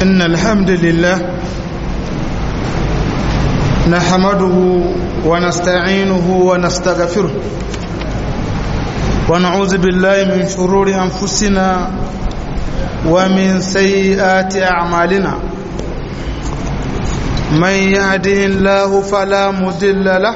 إن الحمد لله نحمده ونستعينه ونستغفره ونعوذ بالله من شرور أنفسنا ومن سيئات أعمالنا من يهده الله فلا مضل له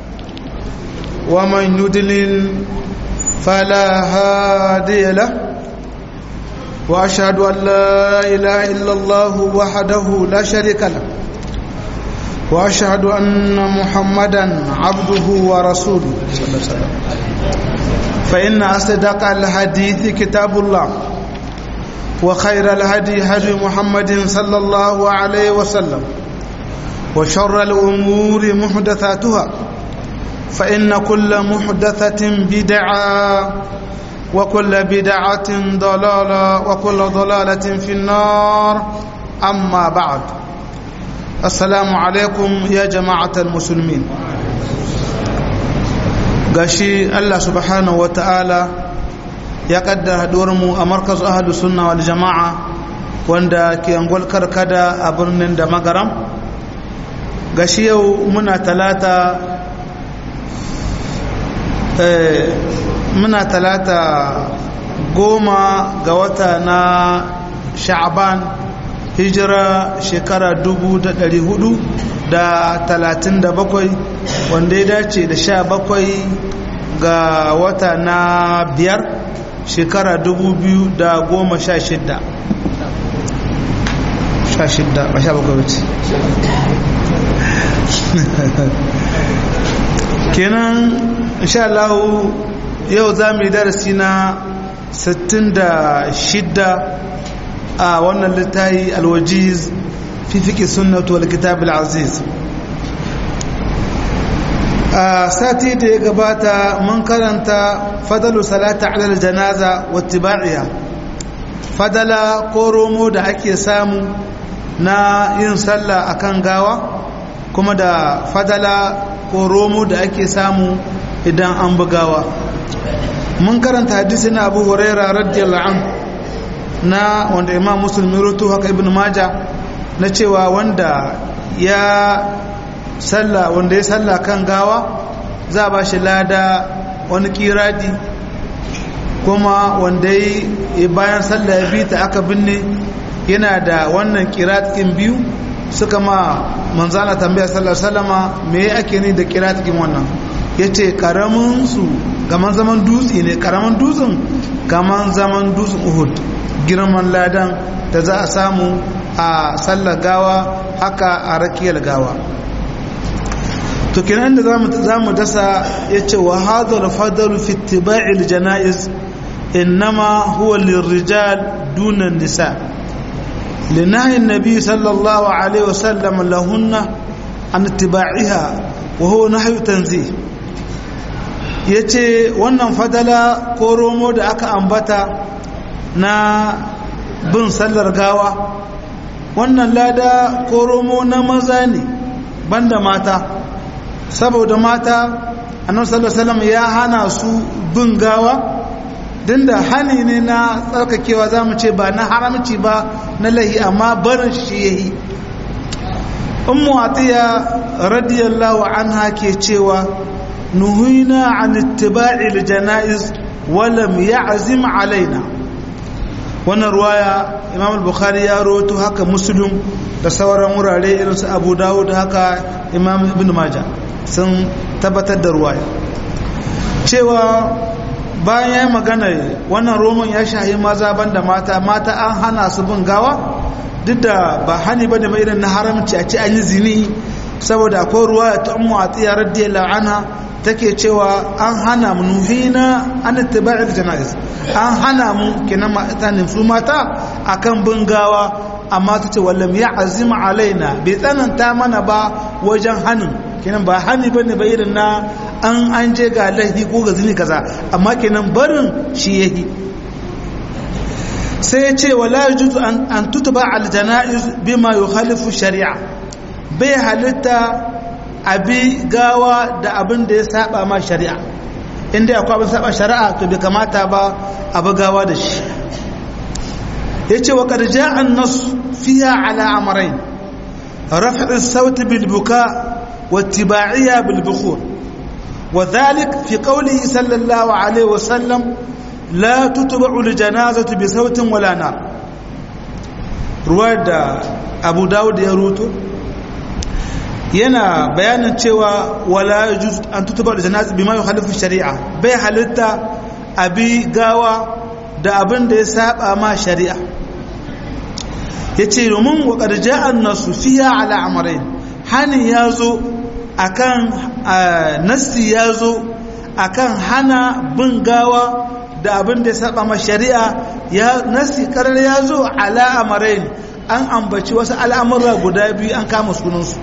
ومن يضلل فلا هادي له واشهد ان لا اله الا الله وحده لا شريك له واشهد ان محمدا عبده ورسوله صلى الله عليه وسلم فان اصدق الحديث كتاب الله وخير الهدي هدي محمد صلى الله عليه وسلم وشر الامور محدثاتها فان كل محدثه بدعه وكل بدعة ضلالة وكل ضلالة في النار أما بعد السلام عليكم يا جماعة المسلمين gashi Allah subhanahu wata'ala ya kaddara mu a markaz ahlus sunna wal jama'a wanda ke angol karkada a birnin da magaram gashi yau muna talata muna talata goma ga wata na sha'aban hijira shekara dubu da dari hudu da talatin da bakwai wanda ya dace da sha bakwai ga wata na biyar shekara dubu biyu da goma sha shidda sha shidda ba sha bakwai wuce kenan insha Allah yau za mu yi darasi na 66 a wannan littafi alwajiz fi fiƙi sunnatu wal kitab al-aziz a sati da ya gabata mun karanta fadalu salata ala janaza wa tiba'iya fadala ko romo da ake samu na yin sallah akan gawa kuma da fadala ko romo da ake samu idan an bugawa mun karanta hadisi na abu huraira radiyallahu an na wanda imam musulmi rutu haka ibn maja na cewa wanda ya salla wanda ya salla kan gawa za a ba shi lada wani kiradi kuma wanda ya bayan salla ya bi ta aka binne yana da wannan kiradin biyu suka ma manzana tambaya sallar salama me ake ni da kiradin wannan ya ce karaminsu gaman zaman dutse ne karamin dutsen gaman zaman dutsen uhud girman ladan da za a samu a sallar gawa haka a rakiyar gawa to kenan da za mu dasa ya ce wa hadar fadalu fi tiba'il jana'iz innama huwa lirrijal dunan nisa لنهي النبي صلى الله عليه وسلم لهن عن اتباعها وهو نهي تنزيه yace wannan fadala ko romo da aka ambata na bin sallar gawa wannan lada ko romo na maza ne banda mata saboda mata annabi sallallahu alaihi wasallam ya hana su bin gawa din da hani ne na tsarkakewa za mu ce ba na haramci ba na lahi amma barin shi ya yi ummu atiya radiyallahu anha ke cewa nuhina an ittiba'il janaiz wa lam ya'zim alaina wannan ruwaya imam al-bukhari ya rawaito haka muslim da sauran wurare irin su abu dawud haka imam ibn majah sun tabbatar da ruwaya cewa bayan ya magana wannan roman ya shahi maza banda mata mata an hana su bin gawa duk da ba hani ba da irin na haramci a ci an yi zini saboda akwai ruwa ta ummu atiya radiyallahu anha take cewa an hana mu nuhina an ittiba'il janaiz an hana mu kenan mata ne su mata akan bin gawa amma ta ce wallam ya azima alaina bai tsananta mana ba wajen hanin kenan ba hani bane ba irin na an an je ga laifi ko ga zini kaza amma kenan barin shi yahi sai ya ce wala yajuzu an tutba al janaiz bima yukhalifu shari'a bai halitta abi gawa da abin da ya saba ma shari'a inda akwai abin saba shari'a to bai kamata ba abu gawa da shi yace wa qad ja'a an-nas fiha ala amrayn raf' as-sawt bil buka wa ittiba'iyya bil bukhur وذلك في قوله صلى الله عليه وسلم لا تتبع الجنازة بصوت ولا نار رواية أبو داود يروتو yana bayanin cewa wala yajuz an tutuba da janaza bima yukhalifu shari'a bai halitta abi gawa da abin da ya saba ma shari'a yace domin wa qad ja'a an-nasu fiha ala amrayn hani yazo akan nassi yazo akan hana bin gawa da abin da ya saba ma shari'a ya nassi karar yazo ala amrayn an ambaci wasu al'amura guda biyu an kama sunansu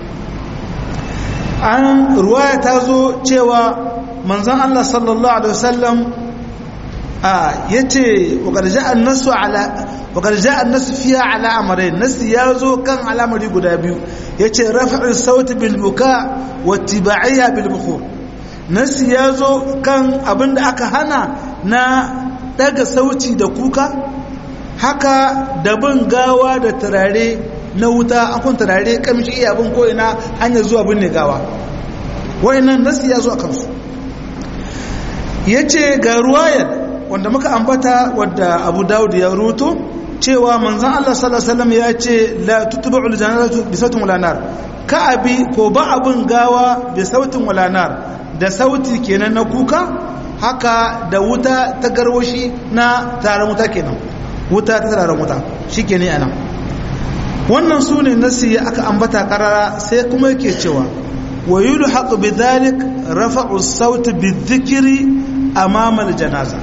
an ruwaya ta zo cewa manzan Allah sallallahu Alaihi wasallam ya ce wakarja an nasu fiya ala amarai nasu ya zo kan alamari guda biyu ya ce rafa'in sauti bilbuka wata ba'ayya bilbuku nasu ya zo kan abin da aka hana na daga sauti da kuka haka da bin gawa da turare na wuta an kun turare kamshi iya bin ko'ina hanyar zuwa binne gawa wayannan nasi ya zo a kansu ya ce ga ruwayar wanda muka ambata wadda abu dawud ya ruto cewa manzan allah sallallahu ya ce la tutuba uljanaratu bi sautin walanar ka abi ko ba abin gawa bi sautin walanar da sauti kenan na kuka haka da wuta ta garwashi na taron wuta kenan wuta ta taron wuta shi ke ne anan wannan su ne nasi aka ambata karara sai kuma yake cewa wa yulu haƙu bi zalik rafa'u sauti bi zikiri amama janaza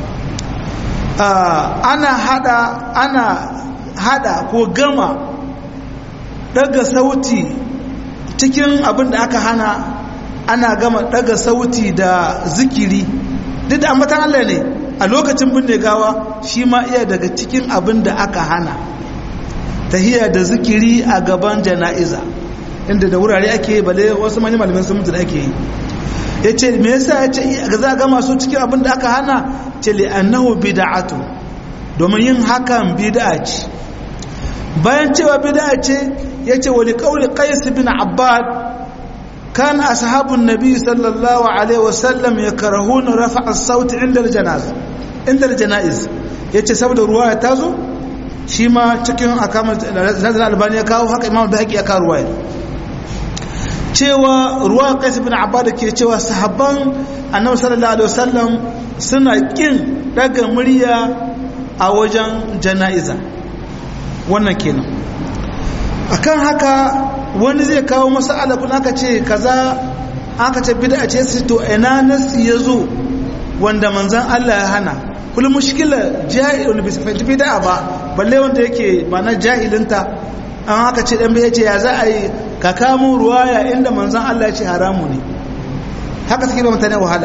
ana hada ana hada ko gama daga sauti cikin abin da aka hana ana gama daga sauti da zikiri duk da ambatan Allah ne a lokacin binne gawa shi ma iya daga cikin abin da aka hana tahiyya da zikiri a gaban jana'iza inda da wurare ake bale wasu manyan malamin sun mutu da ake yi ya ce me yasa ya ce ga za ga masu cikin abin da aka hana ce li annahu bid'atu domin yin hakan bid'a ce bayan cewa bid'a ce ya ce wali qawli qais bin abbad كان أصحاب النبي صلى الله عليه وسلم يكرهون رفع الصوت عند الجنازة عند الجنائز yace saboda ruwaya ta zo shi ma cikin akamar nazar albani ya kawo haka imam bihaqi ya kawo ruwaya cewa ruwa qais ibn abbad ke cewa sahabban annabi sallallahu alaihi wasallam suna kin daga murya a wajen janaiza wannan kenan akan haka wani zai kawo masala kun aka ce kaza aka ce bid'a ce su to ina nasi yazo wanda manzon Allah ya hana kul mushkila jahil bi sifati bid'a ba balle wanda yake mana jahilinta an aka ce dan bai ce ya za a yi ka kamo ruwaya inda manzon Allah ya ce haramu ne haka suke ba mutane wahala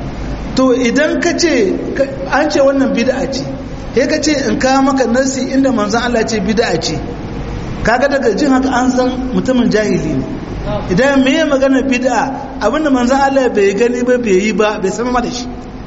to idan ka ce an ce wannan bid'a ce sai ka ce in kawo maka nasi inda manzon Allah ya ce bid'a ce kaga daga jin haka an san mutumin jahili ne idan me ya magana bid'a abinda manzon Allah bai gani ba bai yi ba bai san ma da shi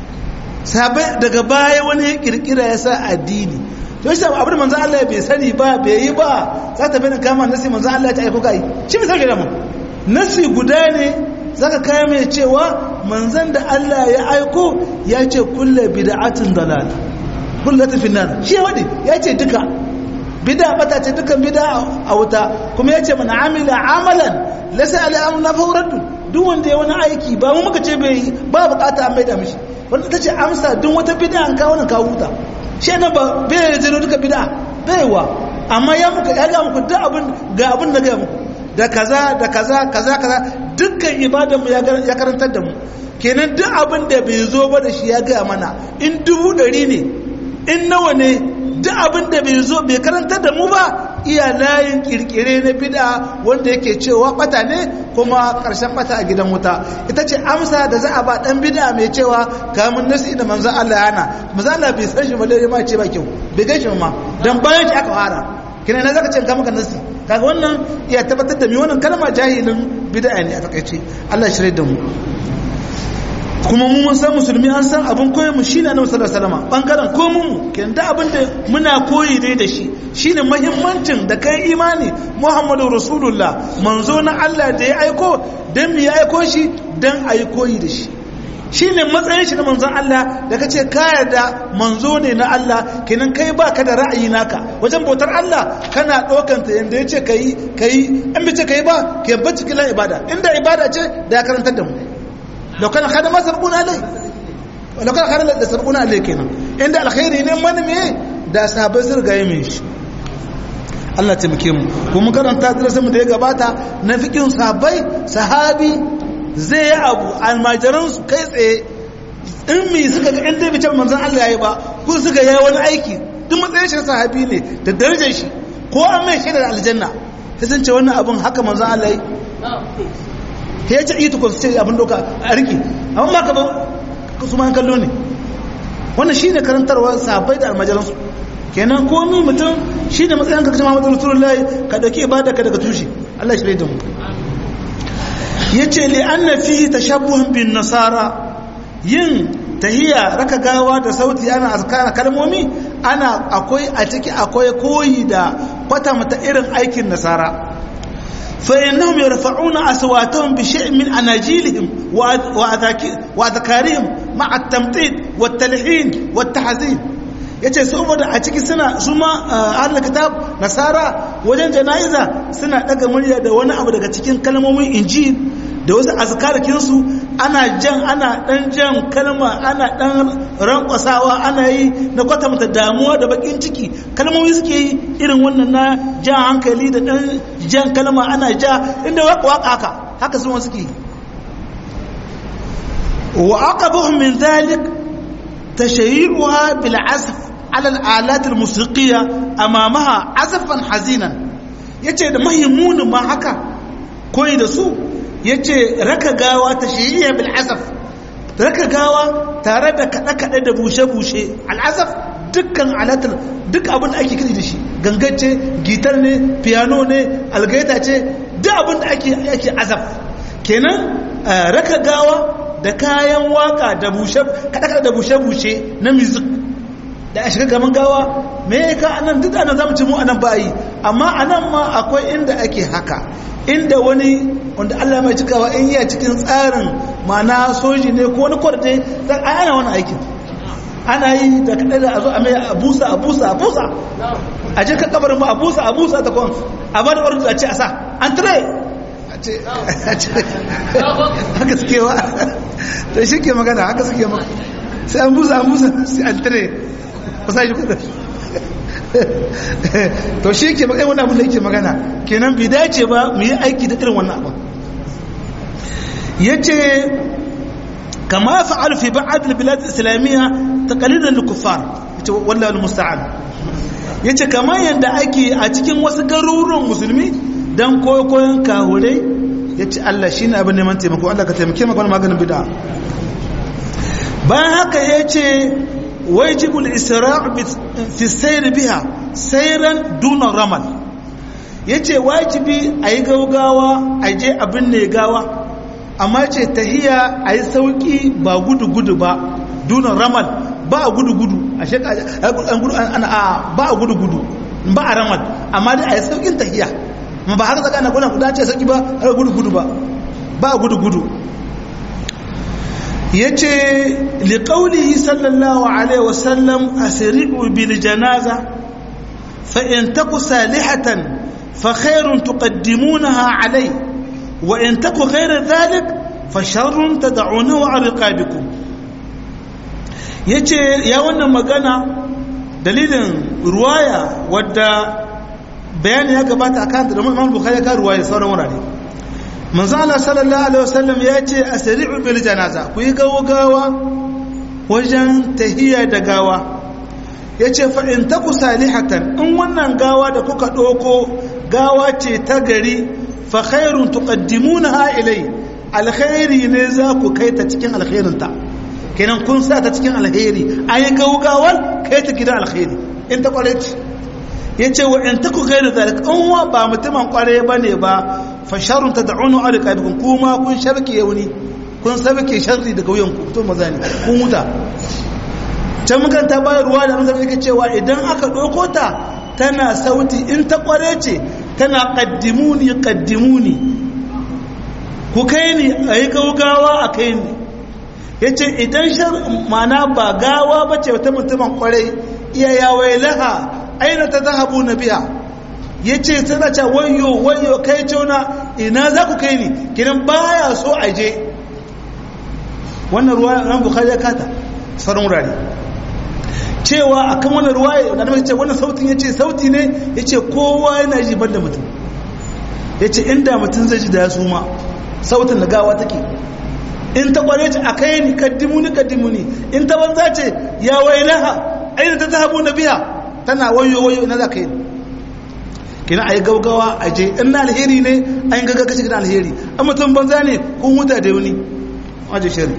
sabai daga baya wani ya kirkira ya sa addini to shi abinda manzon Allah bai sani ba bai yi ba za ta bayyana kama nasi manzon Allah ya aiko kai shi bai sauke da mu nasi guda ne zaka kai mai cewa manzon da Allah ya aiko ya ce kullu bid'atin dalal kullu finnar shi ya wadi ya ce duka bida bata ce dukan bida a wuta kuma ya ce mana amila amalan lasa ala amna fawraddu duk wanda ya wani aiki ba mu muka ce bai ba bukata an maida mishi wanda ta ce amsa duk wata bida an kawo nan kawo huta shi ne ba bai zero duka bida baiwa amma ya muka ya ga muku duk abin ga abin da ga muku da kaza da kaza kaza kaza dukkan ibadan mu ya karantar da mu kenan duk abin da bai zo ba da shi ya ga mana in dubu ɗari ne in nawa ne duk abin da bai zo bai karantar da mu ba iya layin kirkire na bid'a wanda yake cewa bata ne kuma karshen bata a gidan wuta ita ce amsa da za a ba dan bid'a mai cewa kamun nasi da manzo Allah yana manzo Allah bai san shi balle ma ce ba kyau bai gaishe ma dan bayan shi aka fara kina na zaka ce ka maka nasi kaga wannan iya tabbatar da mi wannan kalma jahilin bid'a ne a takaice Allah shirye da mu kuma mu mun san musulmi an san abin koyon mu shine annabi sallallahu alaihi wasallam bangaren komun mu ken da abin da muna koyi ne da shi shine muhimmancin da kai imani Muhammadu Rasulullah manzo na Allah da ya aiko dan mu ya aiko shi dan ayi koyi da shi shine matsayin shi na manzon Allah da kace ka yarda manzo ne na Allah kenan kai baka da ra'ayi naka wajen bautar Allah kana dokan ta yanda yace kai kai an bice kai ba ke bacci kila ibada inda ibada ce da ya karantar da mu لو كان خدم ما سبقونا عليه لو كان خدم da سبقونا عليه kenan inda alkhairi ne man me da sahabbai sun rigaye min shi Allah taimake mu ko mun karanta darasin mu da ya gabata na fikin sahabbai sahabi zai yi abu almajiran su kai tsaye in mi suka ga inda bi can manzon Allah yayi ba ko suka yi wani aiki duk matsayin shi sahabi ne da darajar shi ko an mai shaidar aljanna sai sun ce wannan abun haka manzon Allah yayi ta yace ita ko sai abin doka a riki amma ba ka ba su ma kallo ne wannan shine karantarwa sahabbai da almajiransu kenan komai mutum shine matsayin ka kace Muhammadu Rasulullahi ka dauki ibada ka daga tushe Allah shi da mu yace li anna fihi tashabbuhun bin nasara yin tahiya raka gawa da sauti ana azkara kalmomi ana akwai a ciki akwai koyi da kwata mata irin aikin nasara فإنهم يرفعون أصواتهم بشيء من أناجيلهم وأذكارهم مع التمطيط والتلحين والتحزين yace saboda a ciki suna su ma ahlul kitab nasara wajen jana'iza suna daga murya da wani abu daga cikin kalmomin injil da wasu azkarakin su ana jan ana dan jan kalma ana dan rankwasawa ana yi na kwatanta damuwa da bakin ciki kalmomi suke yi irin wannan na jan hankali da dan jan kalma ana ja inda waka waka haka haka su suke yi wa aqabuhum min dhalik tashayyi'uha bil azf ala al alat al musiqiyya amamaha azfan hazinan yace da mahimmunin ma haka koyi da su yace raka gawa tashayyi'a bil azf raka gawa tare da kaɗe-kaɗe da bushe-bushe al'azaf dukkan alatar duk abin da ake kiri da shi gangace gitar ne piano ne algaita ce duk abin da ake azaf kenan raka gawa da kayan waka da bushe kaɗe-kaɗe da bushe-bushe na music da a shiga gaban gawa me ka anan duk ana zamu ci mu anan ba yi amma anan ma akwai inda ake haka inda wani wanda Allah mai cikawa in yi cikin tsarin mana soji ne ko wani kwarde zan ana wani aikin ana yi da kaɗai da a zo a mai a busa a busa a busa a je ka kabarin ma a busa a busa ta kwan a ba da ordu a ce a sa an tare a ce haka suke wa to shi ke magana haka suke maka sai an busa an busa sai an tare kusa shi kudin to shi ke magana wani abin da yake magana kenan bai dace ba mu yi aiki da irin wannan abin ya ce kama fa'al fi ba'ad al-bilad islamiyya taqalidan lil-kuffar yace wallahi al-musta'an yace kama yanda ake a cikin wasu garuruwan musulmi dan koyon kahurai yace Allah shine abin neman taimako Allah ka taimake maka maganin bid'a bayan haka yace wajibu al-isra' fi sayr biha sayran duna ramal yace wajibi ayi gaugawa aje abin ne gawa amma ce tahiya a yi sauƙi ba gudu-gudu ba dunan ramal ba a gudu-gudu a ba a gudu-gudu ba a ramal amma dai a yi sauƙin tahiya ma ba haka zaka na kuna kuda ce sauƙi ba a gudu-gudu ba ba a gudu-gudu ya ce liƙauli sallallahu alaihi wasallam a siri'u bil janaza fa'in taku salihatan fa khairun tuqaddimunaha alai وإن تك غير ذلك فشر تدعونه على رقابكم yace ya wannan magana dalilin ruwaya wadda bayani ya gabata a kanta da Imam Bukhari ka ruwaya sauran wurare manzo Allah sallallahu alaihi wasallam ya ce asri'u bil janaza ku yi gawa wajen tahiyya da gawa yace fa in taku salihatan in wannan gawa da kuka doko gawa ce ta gari fa khairun tuqaddimunaha ilai alkhairi ne za ku kai ta cikin alkhairinta kenan kun sa ta cikin alkhairi ayi gaugawar kai ta gidan alkhairi in ta kware ce yace wa in taku ghairu zalik in wa ba mutumin kware bane ba fa sharrun tad'unu alqabikum kuma kun sharki yauni kun sabke sharri daga wuyan ku to maza ne kun huta can mukan ta bayar ruwa da mutum yake cewa idan aka ɗauko ta tana sauti in ta kware ce tana kaddimuni kaddimuni ku kai ni a yi gaugawa a kai ni ya ce idan shar mana ba gawa ba ce wata mutumin kwarai iya yawai laha aina ta zahabu na biya ya ce tana ce wayo wayo kai cewa ina za ku kai ni kinan baya so a je wannan ruwa ran bukhari ya kata sauran wurare cewa akan wannan ruwa da annabi ce wannan sautin yace sauti ne yace kowa yana ji banda mutum yace inda mutum zai ji da su ma sautin da gawa take in ta kware ce akai ni kaddimuni kaddimuni in ta banza ce ya wailaha aina ta zahabu na biya tana wayo wayo ina za ka yi kina ayi gaugawa a je in na alheri ne an yi gaggaga cikin alheri an mutum banza ne kun huta da wani wajen shari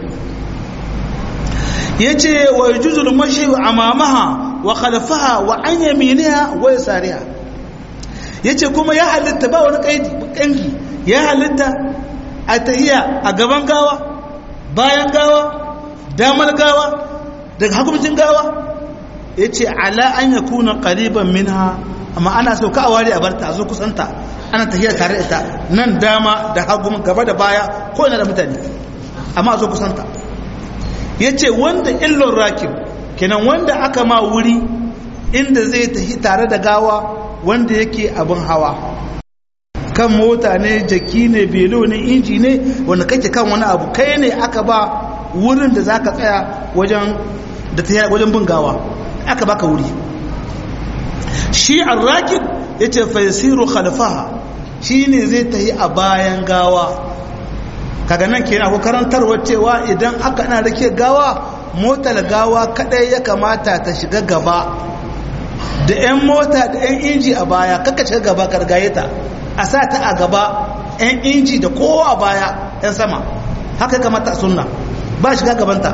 ya ce wa juzul mashi amamaha wa khalfaha wa an yaminiha wa yasariha ya ce kuma ya halitta ba wani kangi ya halitta a tahiya a gaban gawa bayan gawa damar gawa daga hakumcin gawa ya ce ala an ya kuna ƙariban minha amma ana so ka a ware a barta a zo kusanta ana tafiya tare ita nan dama da hagu gaba da baya ko ina da mutane amma a zo kusanta ya ce wanda illon rakim kenan wanda aka ma wuri inda zai tafi tare da gawa wanda yake abin hawa kan mota ne jaki ne belo ne inji ne wanda kake kan wani abu kai ne aka ba wurin da za ka tsaya wajen da ta wajen bin gawa aka baka wuri shi arrakib ya ce faisiru khalfaha shi ne zai tahi a bayan gawa kaga nan kenan ko karantarwa cewa idan aka na rake gawa motar gawa kadai ya kamata ta shiga gaba da 'yan mota da 'yan inji a baya kaka shiga gaba kargaye ta a sa ta a gaba 'yan inji da kowa a baya 'yan sama haka kamata a sunna ba shiga gabanta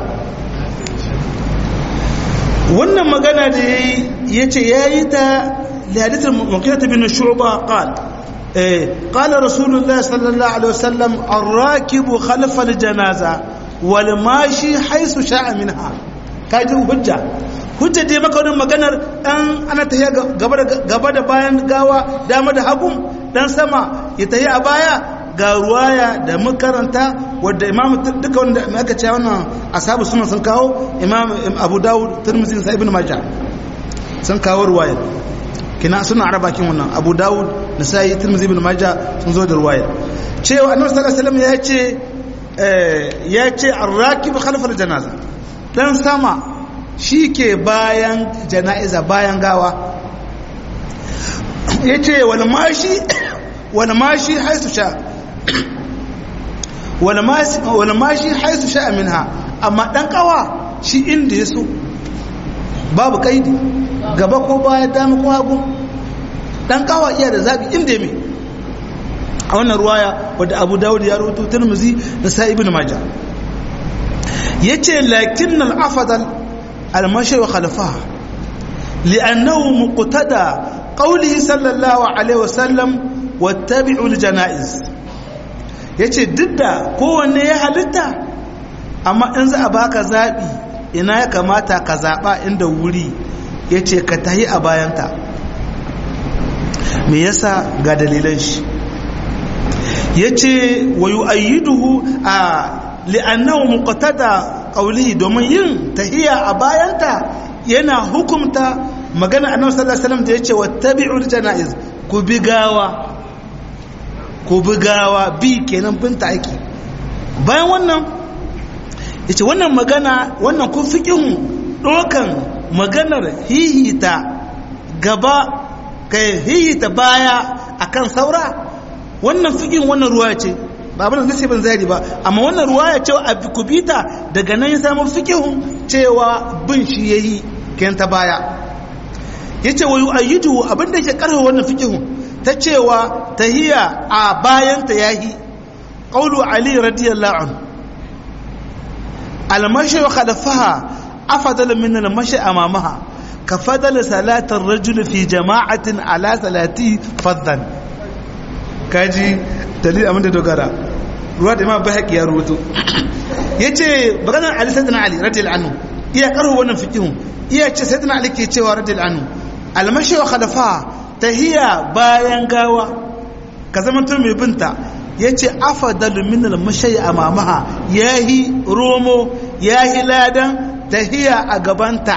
wannan magana da ya ce ya yi ta lihaditar makilata bin shu'ba qal qala rasulullah sallallahu alaihi wasallam ar-rakibu khalfa al-janaza wal mashi haythu sha'a minha kaji hujja hujja dai maka wannan maganar dan ana tahiya gaba da gaba da bayan gawa dama da hagu dan sama ya tahi a baya ga ruwaya da makaranta wadda imam duka wanda aka ce wannan ashabu sunan sun kawo imam abu dawud tirmidhi sai ibn majah sun kawo ruwaya kina suna araba kin wannan abu dawud nasai tirmidhi ibn majah sun zo da ruwaya cewa annabi sallallahu alaihi wasallam ya ce ya ce ar-rakib khalfa al-janaza dan sama shike bayan janaiza bayan gawa yace wal mashi wal mashi haisu sha wani mashi haisu sha'a minha amma ɗan ƙawa shi inda ya so babu kaidi gaba ko baya dama ko hagu ɗan ƙawa iya da zaɓi inda ya mai a wannan ruwaya wadda abu dawud ya rubutu turmuzi da sa ibn maja ya ce lakin al'afadal almashi wa khalafa li'annahu muqtada qawlihi sallallahu alaihi wasallam wattabi'ul janaiz ya ce duk da kowanne ya halitta amma in za a baka zaɓi ina ya kamata ka zaɓa inda wuri ya ce ka tahi a bayanta me yasa ga dalilan shi ya ce wa yi ayyiduhu a li'annahu muqtada qawlihi domin yin tahiya a bayanta yana hukumta magana annabi sallallahu alaihi wasallam da yace wattabi'ul janaiz ku bi gawa ko bugawa bi kenan binta aiki bayan wannan ya ce wannan magana wannan kun fikin ɗokan maganar hihita gaba kai hihita baya akan saura wannan fikin wannan ruwa ce ba abin da zai ban zari ba amma wannan ruwa ya ce a kubita daga nan ya samu fikihun cewa bin shi ya yi kayan ta baya ya ce wa yi ayyudu abin da ke karfa wannan fikihun ta cewa tahiya a bayanta yahi qaulu ali radiyallahu anhu almashi wa khalfaha afdal min almashi amamaha ka fadal salatar rajul fi jama'atin ala salati faddan kaji dalil abinda dogara ruwa da imam bahaqi ya rubuto yace maganar Ali sayyidina Ali radiyallahu anhu iya karhu wannan fiqihun iya ce sayyidina Ali ke cewa radiyallahu anhu almashi wa khalafa tahiya bayan gawa ka zama tun mai binta yace afadalu min almashi amamaha yahi romo yahi ladan tahiya a gabanta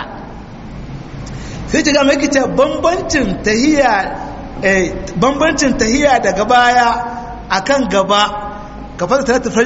sai ta ga mai kice bambancin tahiya bambancin tahiya daga baya akan gaba kafar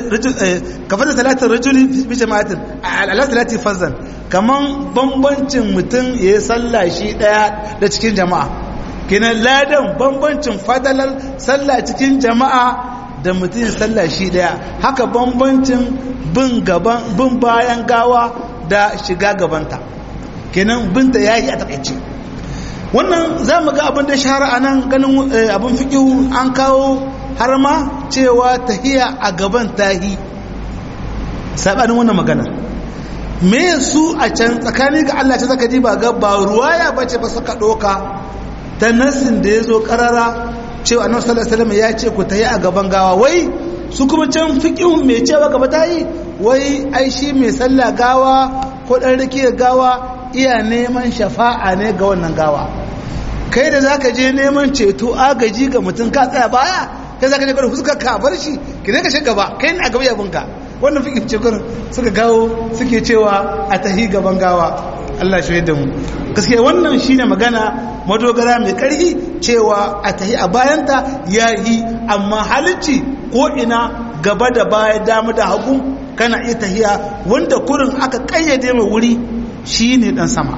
talatin rajuli fi jama'atin ala talatin fazan kaman bambancin mutum ya yi sallah shi daya da cikin jama'a kinan ladan bambancin fadalar sallah cikin jama'a da mutum ya sallah shi daya haka bambancin bin gaban bin bayan gawa da shiga gabanta kenan binta yayi a takaice wannan za mu ga abin da shahara a nan ganin abin fikihu an kawo har ma cewa tahiya a gaban tahi saɓanin wannan magana me su a can tsakanin ga Allah ta zaka ji ba ga ba ruwaya ba ce ba suka ɗoka ta nassin da ya zo ƙarara cewa annabi sallallahu alaihi wasallam ya ce ku tahi a gaban gawa wai su kuma can fikihu mai cewa gaba tahi wai ai shi mai sallah gawa ko ɗan rike gawa iya neman shafa'a ne ga wannan gawa kai da zaka je neman ceto agaji ga mutum ka tsaya baya kai zaka je gurin fuskar ka bar shi ki ne ka shiga gaba kai ne a gaba yabin ka wannan fikin ce gurin suka gawo suke cewa a tahi gaban gawa Allah shi da mu gaskiya wannan shine magana madogara mai karhi cewa a tahi a bayanta yayi amma halicci ko ina gaba da baya dama da hagu kana iya tahiya wanda kurin aka kayyade mai wuri shi ne ɗan sama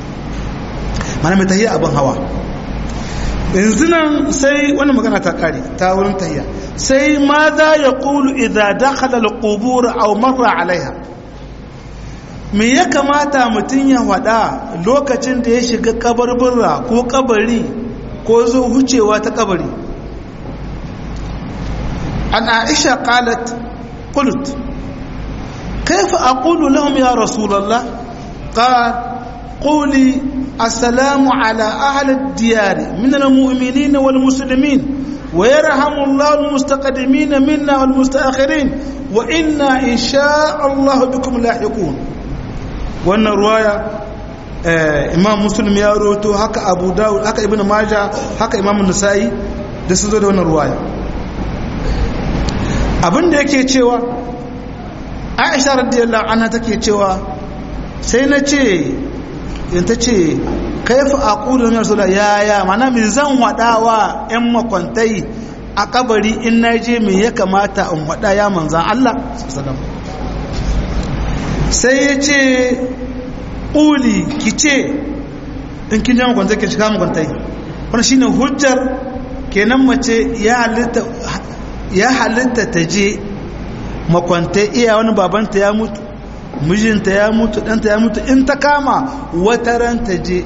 mana mai tahiya abin hawa yanzu nan sai wani magana ta kare ta wurin tahiya sai ma za ya ƙulu idan dakhala al-qubur aw marra alaiha me ya kamata mutum ya wada lokacin da ya shiga kabarbura ko kabari ko zo hucewa ta kabari an aisha qalat qult كيف أقول لهم يا رسول الله قال قولي السلام على أهل الديار من المؤمنين والمسلمين ويرحم الله المستقدمين منا والمستأخرين وإنا إن شاء الله بكم لاحقون وأن الرواية آه إمام مسلم يا روتو هكا أبو داود هكا ابن ماجه هكا إمام النسائي da sun zo da wannan ruwaya abin da yake cewa aisha radiyallahu anha take cewa sai na ce in ta ce kaifa aqulu ya rasul ya ya mana min zan wadawa yan makwantai a kabari in naje me ya kamata in wada ya manzan Allah sai ya ce uli kice in kin jama kwantai kin shiga makwantai wannan shine hujjar kenan mace ya halitta ya halitta ta je makwantai iya wani babanta ya mutu mijinta ya mutu ɗanta ya mutu in ta kama wata ran ta je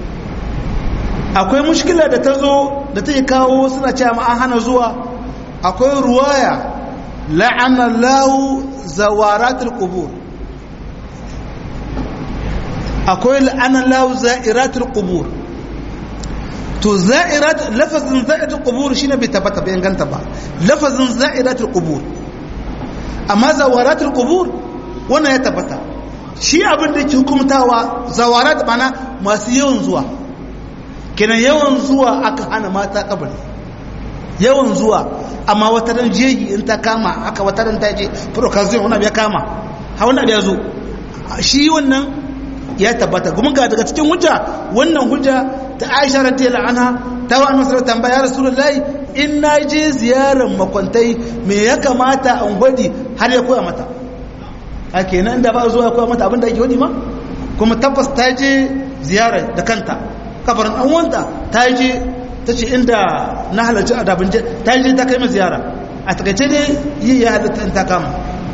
akwai mushkila da ta zo da ta yi kawo suna cewa ma an hana zuwa akwai ruwaya la'ana lahu zawaratul qubur akwai la'ana lahu za'iratul qubur to za'irat lafazin za'iratul qubur shine bai tabbata bai inganta ba lafazin za'iratul qubur amma zawaratul qubur wannan ya tabbata shi abin da ke hukumtawa zawarat mana masu yawan zuwa kenan yawan zuwa aka hana mata kabari yawan zuwa amma wata ran jeji in ta kama aka wata ran ta je procazio wani ya kama ha wani ya zo shi wannan ya tabbata kuma ga daga cikin hujja wannan hujja ta Aisha radiyallahu anha ta wa annabi sallallahu tambaya ya rasulullahi in na je ziyarar makwantai me ya kamata an gwadi har ya koya mata a kenan da ba zuwa ya koya mata abin da ake wadi ma kuma tabbas ta je ziyarar da kanta kabarin an wanta ta je ta ce inda na halarci adabin je ta je ta kai mai ziyara a takaice ne yi ya halatta in ta kama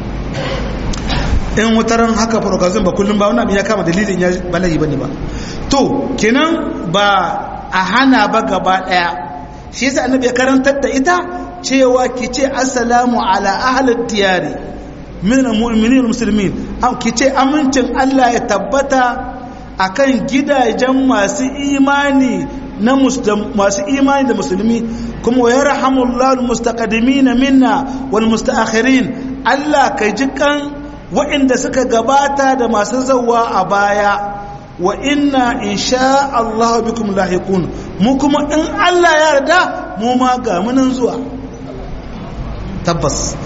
in wutaran haka farokazin ba kullum ba wani abin ya kama dalilin ya bala'i ba ne ba to kenan ba a hana ba gaba daya shi yasa annabi ya karantar da ita cewa ki ce assalamu ala ahlid diyari min almu'minin almuslimin am ki ce amincin Allah ya tabbata akan gidajen masu imani na masu imani da musulmi kuma wa yarhamullahu almustaqdimin minna wal mustaakhirin Allah kai jikan waɗanda suka gabata da masu zawa a baya wa inna insha Allah bikum lahiqun mu kuma in Allah ya yarda mu ma ga munan zuwa tabbas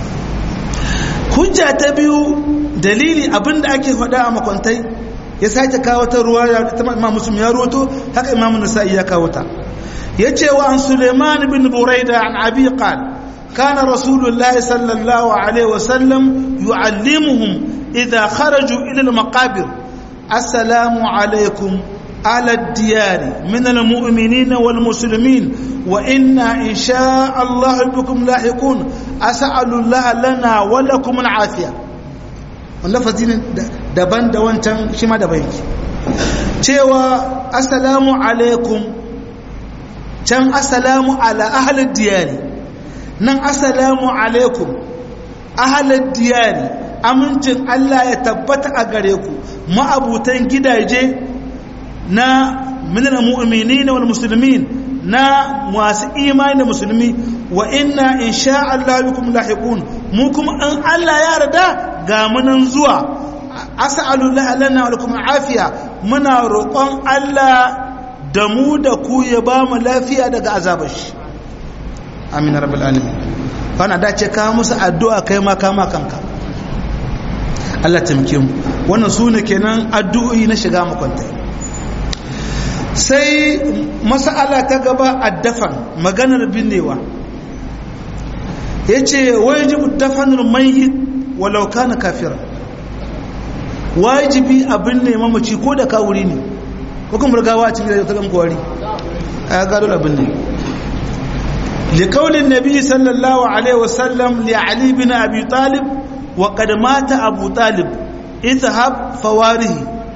hujja ta biyu dalili abinda ake faɗa a makwantai ya sake kawo ta ruwa ta imam muslim ya roto haka imam nasa'i ya kawo ta yace wa an suleiman bin buraida an abi qala كان رسول الله صلى الله عليه وسلم يعلمهم إذا خرجوا إلى المقابر السلام عليكم على الديار من المؤمنين والمسلمين وإنا إن شاء الله بكم لاحقون أسأل الله لنا ولكم العافية واللفظين دبان دوان تن شما دبان cewa assalamu alaikum can assalamu ala ahlid diyari nan assalamu alaikum ahalar diyari amincin Allah ya tabbata a gare ku ma'abutan gidaje na minal mu'minin wal muslimin na masu imani da musulmi wa inna insha Allah bikum lahiqun mu kuma an Allah ya yarda ga munan zuwa as'alu lana wa lakum afiya muna roƙon Allah da mu da ku ya ba mu lafiya daga azabar shi amin rabbal alamin bana dace ka musu addu'a kai ma kama kanka Allah taimake mu wannan sune kenan addu'o'i na shiga makwanta sai mas'ala ta gaba addafan maganar binnewa yace wajibu dafanul mayyit walau kana kafira wajibi abin ne mamaci ko da kawuri ne ko kuma rigawa a cikin da ta gamko wari a gado abin ne لقول النبي صلى الله عليه وسلم لعلي بن أبي طالب وقد مات أبو طالب اذهب فواره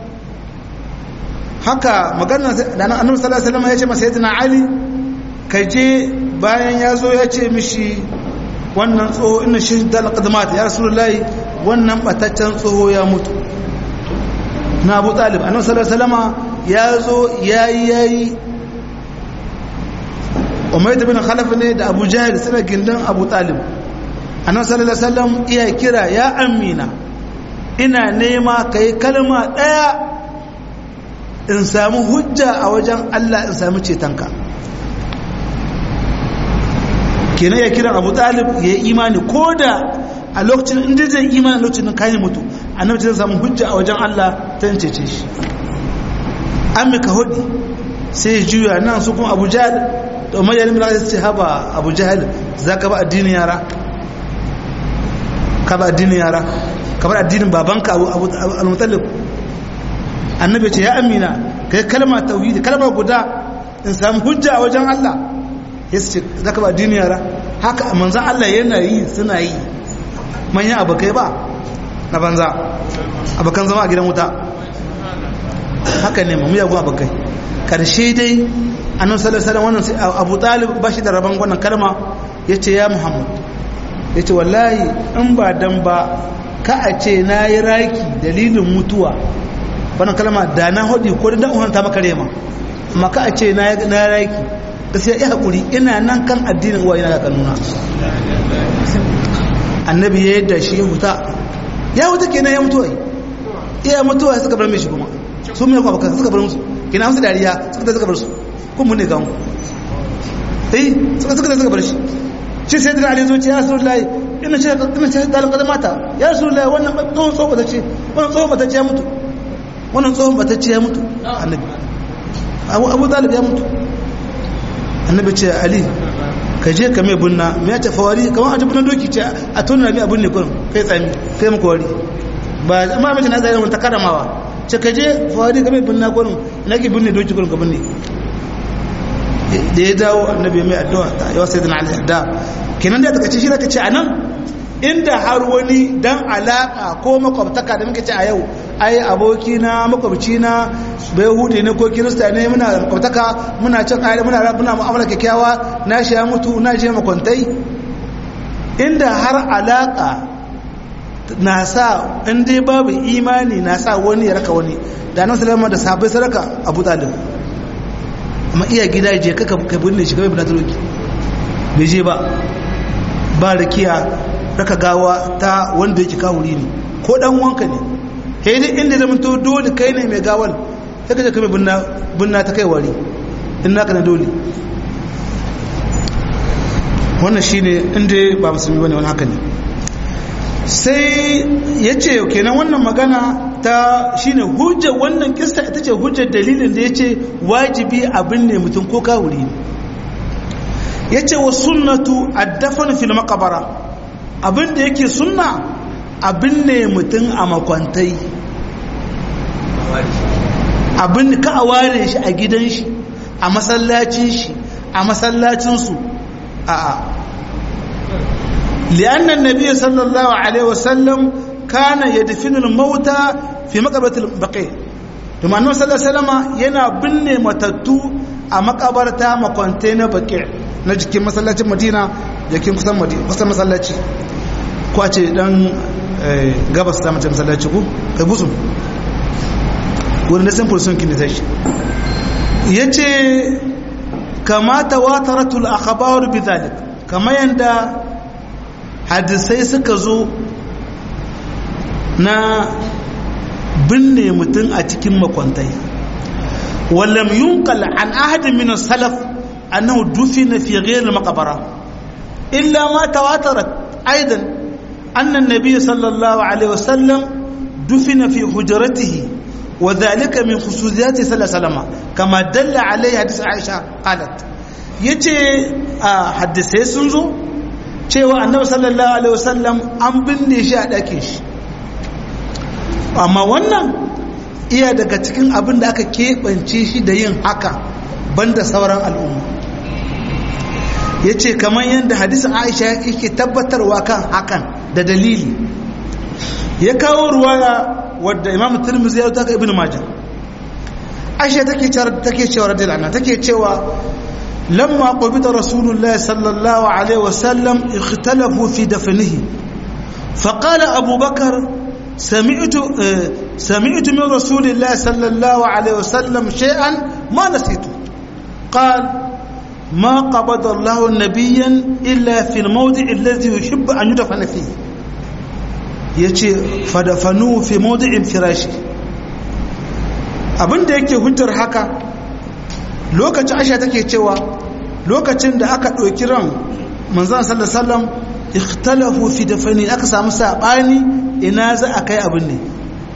haka magana da annabi sallallahu alaihi wasallam ya ce masa sayyidina ali kaje bayan ya zo ya ce mishi wannan tsoho inna shi dal qadmat ya rasulullahi wannan bataccen tsoho ya mutu na abu talib annabi sallallahu alaihi wasallam ya zo yayi yayi umayyad bin khalaf ne da abu jahil suna gindin abu talib annabi sallallahu alaihi wasallam iya kira ya amina ina nema kai kalma daya in samu hujja a wajen Allah in samu cetonka kenan ya kira abu talib ya yi imani ko da a lokacin inda zai imani lokacin kayan mutu annabi zai samu hujja a wajen Allah ta cece shi an mika hudu sai juya nan su kuma abu jahil da umar yalim da ce haba abu jahil za ka ba addinin yara ka ba addinin yara ka ba addinin babanka abu al-mutallib annabi ce ya amina kai kalma tauhidi kalma guda in samu hujja a wajen Allah ya ce za ka ba addinin yara haka manzan Allah yana yi suna yi manyan abokai ba na banza abokan zama a gidan wuta haka ne mu miyagun abokai karshe dai annan salasala wannan abu talib ba shi da rabon wannan kalma ya ce ya muhammad ya ce wallahi in ba dan ba ka a ce na yi raki dalilin mutuwa wannan kalma da na hudu ko da dan ta maka rema amma ka a ce na yi raki gaskiya ya haƙuri ina nan kan addinin uwa ina da kanuna annabi ya yadda shi ya huta ya huta kenan ya mutuwa iya mutuwa suka bar mishi kuma sun mai kwabakan suka bar musu kina musu dariya suka ta suka bar su kun mun ne gamu eh suka suka suka bar shi shi sai da ali zuciya rasulullahi ina ce ina ce dalil kada mata ya rasulullahi wannan tsohon tsohon bata ce wannan tsohon bata ce ya mutu wannan tsohon bata ce ya mutu annabi abu abu dalib ya mutu annabi ce ali ka je ka mai bunna me ya ce fawari kamar a jibin doki ce a tona mai abun ne kurin kai tsami kai maka wari ba amma mace na tsaye ta karamawa ce ka je fawari ka mai bunna kurin ina ki bunne doki kurin ka bunne da ya dawo annabi mai addu'a ta yawa sai dana alaihi da kenan da ta ce shi ka ce a nan inda har wani dan alaka ko makwabtaka da muke ce a yau ai aboki na makwabci na bai hude ne ko kirista ne muna makwabtaka muna cin ayyar muna muna mu'amala kyakkyawa na shi ya mutu na shi makwantai inda har alaka na sa in dai babu imani na sa wani ya raka wani da nan salama da sabai saraka abu talib amma iya gida je kaka ka binne shi kai bin taloki bai je ba ba rakiya raka gawa ta wanda yake kawuri ne ko dan wanka ne sai dai inda zama to dole kai ne mai gawal sai ka je kai binna binna ta kai wari in naka na dole wannan shine inda ba musulmi bane wani haka ne sai ya ce kenan wannan magana ta shine hujja wannan kista ita ce hujjar dalilin da ya ce wajibi abin ne mutum ko kawuri ne ya ce wa sunnatu addafan fil makabara abin da yake sunna abin ne mutum a makwantai abin ka a ware shi a gidan shi a masallacin shi a masallacinsu a'a لأن النبي صلى الله عليه وسلم كان يدفن الموتى في مقبرة البقيع ثم أنه صلى الله عليه وسلم ينا بني متتو a makabarta makwante na baki na jikin masallacin madina jikin kusan madina kusan masallaci ko a ce dan gabas ta mace masallaci ku kai busun wurin da simple sun kini tashi ya ce kamata wataratul akhbaru bi zalik kamar yanda hadisai suka zo na binne mutum a cikin makwantai wallam yunqal an ahadin min salaf annahu dufina fi ghayr al-maqbara illa ma tawatarat aidan anna an-nabiy sallallahu alaihi wasallam dufina fi hujratihi وذلك من خصوصيات صلى الله عليه وسلم كما دل عليه حديث عائشة قالت yace hadisai sun zo cewa annabi sallallahu alaihi wasallam an binne shi a ɗakin shi amma wannan iya daga cikin abin da aka keɓance shi da yin haka banda sauran al'umma ya ce kamar yadda hadisin aisha yake tabbatarwa kan hakan da dalili ya kawo ruwaya wadda imam tirmidhi ya taka ibn majah aisha take cewa take cewa radiyallahu anha take cewa lamma qubida rasulullahi sallallahu alaihi wasallam ikhtalafu fi dafnihi فقال أبو بكر سمعت سمعت من رسول الله صلى الله عليه وسلم شيئا ما نسيته قال ما قبض الله نبيا إلا في الموضع الذي يحب أن يدفن فيه يجي فدفنوه في موضع فراشه abin da yake hujjar haka lokacin aisha take cewa lokacin da aka ɗauki ran manzan sallallahu alaihi wasallam ikhtalafu fi dafani aka samu sabani ina za a kai abin ne